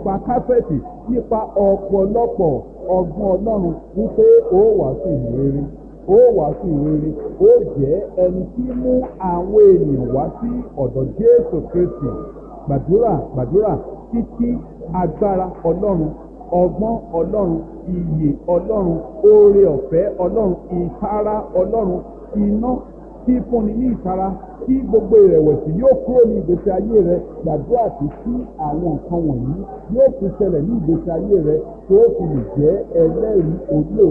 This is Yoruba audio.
nípa káfẹ́ẹ̀tì nípa ọ̀pọ̀lọpọ̀ ọgbọ́n ọlọ́run wípé ó wàásù ìrere ó wàásù ìrere ó jẹ́ ẹni tí mú àwọn ènìyàn wá sí ọ̀dọ̀ jésù kristi gbàdúrà gbàdúrà títí agbára ọlọ́run ọgbọ́n ọlọ́run iyè ọlọ́run oore ọ̀fẹ́ ọlọ́run ìtara ọlọ́run iná tí fúnni ní ìtara tí gbogbo ìrẹ̀wẹ̀sì yóò kúrò ní ìgbésí ayé rẹ gbàdúrà tí sí àwọn nǹkan wọ̀nyí yóò fi ṣẹlẹ̀ ní ìgbésí ayé rẹ tó fi lè jẹ́ ẹlẹ́rìí orí